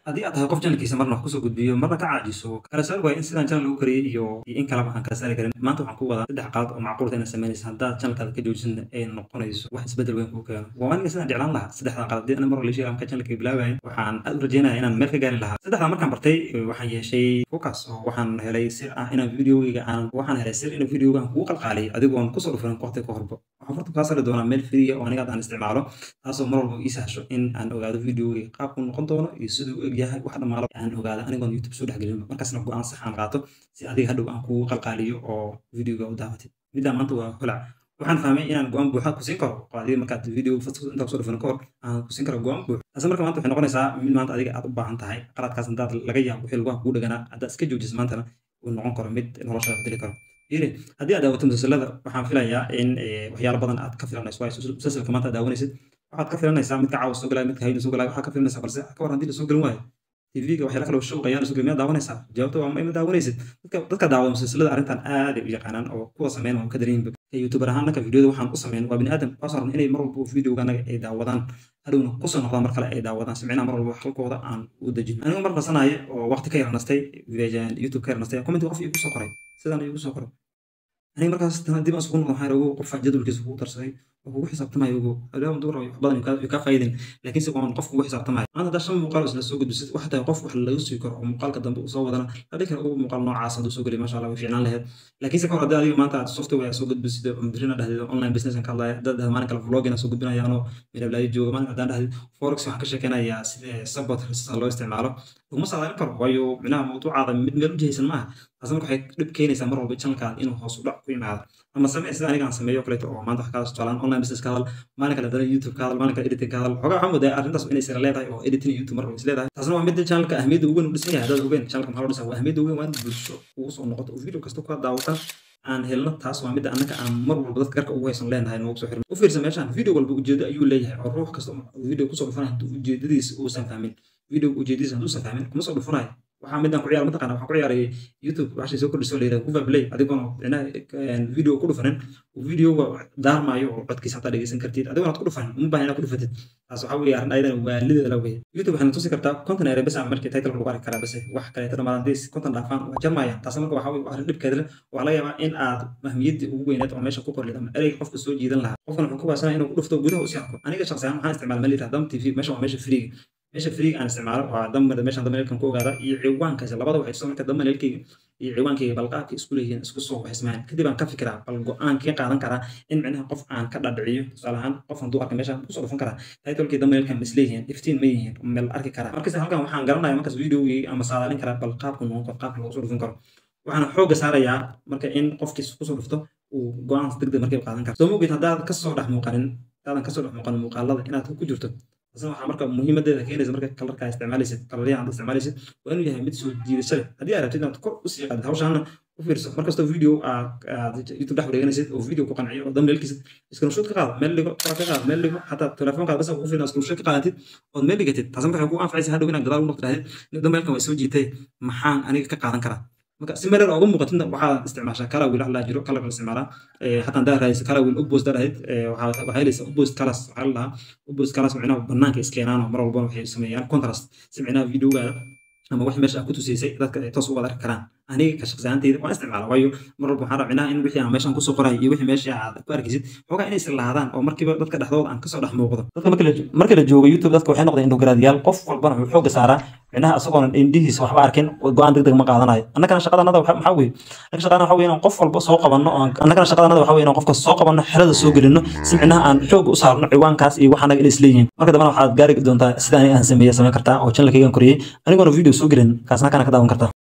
haddii aad tahay qof janalkiisa marna wax kusoo gudbiyo marna ka caajiso kala saar waaya in sidaan janal lagu kariyey iyo iyo in kaleba aan kala saari karin maanta waxaan ku wadaa saddex qalad oo macquulta inaad samaynaysa haddaad janalkaada ka joojisana ay noqonayso wax isbedel weyn kuu keeno waa aniga sidaan jeclaan lahaa saddexdan qalad dii ana mar walishay marka janalka bilaabayan waxaan aad u rajeynaya inaan meel ka gaari lahaa saddexdan markaan bartay waxaan yeeshay focus oo waxaan helay sir ah inaan videoyga aan waxaan helay sir inaan videoga aan kugu qalqaaliyo adigoon kusoo dhufanin waqti ka horba waxaan farta kaa sari doonaa meel free oo aniga aan isticmaalo taasoo mar walba ii sahasho in aan ogaado videoga qaabku noqon doono iyo siduu u egyahay wax dhammaalo aan ogaado anigoon youtube soo dhexgelin markaasna go-aan sax aan qaato si adiga hadhow aan kugu qalqaaliyo oo videoga u daawatid middaa maanta waa holac waxaan fahmay inaan go-aan buuxa ku siin karo oo adiga markaad video intaa kusoo dhufan kahor aan ku siin karo go-aan buux taasi marka maanta waxay noqonaysaa mid maanta adiga aad u baahan tahay qaladkaas haddaad laga yaabo wixii lagu kugu dhaganaa haddaad iska joojis maantana uu noqon karo mid noloshaada bedeli karo yiri haddii aad daawato musalsalada waxaan filayaa in waxyaalo badan aad ka filanayso waayo musalsalka maanta aad daawanaysid waxaad ka filanaysaa midka caawa soo galaya midka hayna soo galaya waxaad ka filanaysaa balse ka war haddii lasoo gelin waayo tvga waxyaala kale showqa ayaa lasoo gelin miyaad daawanaysaa jawaabta waa ma daawanaysid dadka dadka daawada musalsalada arrintan aad ay u yaqaanaan oo kuwa sameyn waa ka dareeyin youtuber ahaan dhanka videoda waxaan u sameyn waa bini aadam waxaa rabna inay mar walba videoga anaga ay daawadaan hadhowna kusoo noqdaan mar kale ay daawadaan simcina mar walba halkooda aan u dejin anigoo mar nasanaayo oo waqti ka yarnastay youtube ka yarnastay comment qof igu soo qoray sidaan igu soo qoray aniga markaas dib aan isugu noqon waxaan ogo qofka jadwalkiisa kugu darsaday oo kugu xisaabtamayo ogo adaawan duur wax badan yu kaa faa'iidin laakiinse waan qof kugu xisaabtamayo maanta haddaa shan muuqaal isla soo gudbisid waxa tahay qof wax laga sugi karo oo muuqaalka dambe uu soo wadana la dhihi kara ugu muuqaal noocaas hadduu soo geliy masha allah way fiicnaan laheyd laakiinse kahor haddii adiga maanta aad software soo gudbisid oo mdirina dhahdeed online business ka hadlaya dad dhahda maalin kale vlogina soo gudbinayaanoo midhablaayo jooga maalin haddaan dhahdeed forex waxaan ka sheekeynayaa sida support sida loo isticmaalo laguma saadaalin karo waayo micnaha mawduucaada mid meel u jihaysan maaha taas marka waxay dhib keenaysaa mar walba channelkaada inuu hoos u dhac ku yimaado ama samee sida aniga aan sameeyo kaleeto oo maanta wax kaala socdaan online business ka hadal maalin kale hadana youtube ka hadal maalin kale editing ka hadal xogaa waxaa moodaa arrintaas inay sira leedahay oo editing youtube mar is leedahay taasna waa midda channelka ahmiyadda ugu weyn u dhisan yahay haddaad ogeen channelka maxaa loo dhisaa waa ahmiyadda ugu weyn waa in bulsho ugu soo noqoto oo video kasta ku daawataan aan helno taas waa midda annaka aan mar walba dadka garka ugu haysan leenahay noogu soo xirno u fiirsa meeshaan video walba ujeedo ayuu leeyahay oo ruux kasta video kusoo dhufanaya hadduu ujeedadiisa uusan fahmin video ujeedadiisa hadduusan fahmin kuma soo dhufanayo waxaa midaan ku ciyaar mataqana waxaan ku ciyaarayay youtube waxay soo kordhisoo layidhaha kuva play adigoon video ku dhufanin videoga daarmaayo oo codkiisa hataa dhegeysan kartid adigoon aad ku dhufanin uma baahan inaad ku dhufatid taas waxaa weeye arrin ayadana waalideeda la weeye youtube waxayna tusi kartaa konton ere bes ama markii title lagu arki karaa bese wax kaleeto dhammaan haddii konton dhaafaan waa jarmayaan taas marka waxaa weye arrin dhibkeeda leh waxaa laga yaabaa in aad mahmiyaddii ugu weyneed oo meesha ku qorlid ama ereyga qofka soo jiidan lahaa qofkan wuxuu ku baasanaya inuu ku dhufto gudaha usii arko aniga shaqsi ahaan waxaan isticmaala meel yidhahda dam tv meesha waa meesha freega meesha freega aan isticmaalo waa damar meeshaan damaleelkan ku ogaada iyo ciwaankaasi labada waxay soo marka damaleelkayga iyo ciwaankayga balqaabka isku leeyihiin isku soo waxismaan kadib aan ka fikiraa bal go-aan kii qaadan karaa in micnaha qof aan ka dhadhiciyo tusaale ahaan qof hadduu arka meeshaan kusoo dhufan karaa titolkii damaleelkan is leeyihiin iftiin ma yihiin meel arki karaa markasta halkan waxaan garanaya markaas videogii ama saadaalin karaa bal qaabka noqon karo qaabka loogu soo dhufan karo waxaan xoogga saarayaa marka in qofkiis kusoo dhufto uu go-aan degdeg markay qaadan karo soo mogeed haddaad kasoo dhex muuqanin haddaadan kasoo dhex muuqanin muuqaalada inaad ku jirto taasna waxaa marka muhiimadeeda keenaysa marka kalarkaa isticmaalaysid kalaryahan aad isticmaalaysid waa inuu yahay mid soo jiidasho leh haddii aad rabtid inaad kor usii qaadid hawshaana u fiirso markastoo video aad youtube dhex wareeganaysid oo video ku qanciyo oo damleelkiisid screenshot ka qaada meel dhigo kora ka qaada meel dhigo xataa telefoonkaada bas ku fiirna screenshot ka qaadatid ood meel dhigatid taas marka waxay ku anfacaysa hadhow inaad gadaal u noqdo dhahdid damleelkan waa soo jiitay maxaan aniga ka qaadan karaa marka si meeler uga muuqatidna waxaad isticmaashaa kalawil wax laa jiro kalar la isticmaalaa hataa hadaa raadisa kalawil ubost dhahid waxaa helaysa ubost kalas waxaa la dhahaa ubost kalas micnaha banaanka iskeenaan oo mar walbana waxay sameeyaan contrast si micnaha videogaada ama wax meesha aad ku tusaysay dadka ay toos uga arki karaan aniga ka shaqsiyaanteyda waan isticmaala waayo mar walba waxaan rabnaa in wixii aan meeshan kusoo qoray iyo wixii meesha aad ku arkaysid xoogaa inay islaadaan oo markiiba dadka dhexdooda aan kasoo dhex muuqdo dadka marka la joogo youtube dadka waxay noqdeen indhogaraadiyaal qof walbana wuxuu xooga saaraa micnaha isagoona indhihiisa waxba arkin go-aan degdeg ma qaadanayo annagana shaqadanada maxaa weye annaga shaqadana waxa weye inaan qof walba soo qabanno annagana shaqadanada waxa weye inaan qofka soo qabanno xerada soo gelinno si micnaha aan xooga u saarno ciwaankaas iyo wax annaga inay isleeyihiin marka dambana waxaad gaari doontaa sida aniga aan sameeye samayn kartaa oo channelkaygaan koriyey anigoona video soo gelin kaasna kana ka daawan kartaa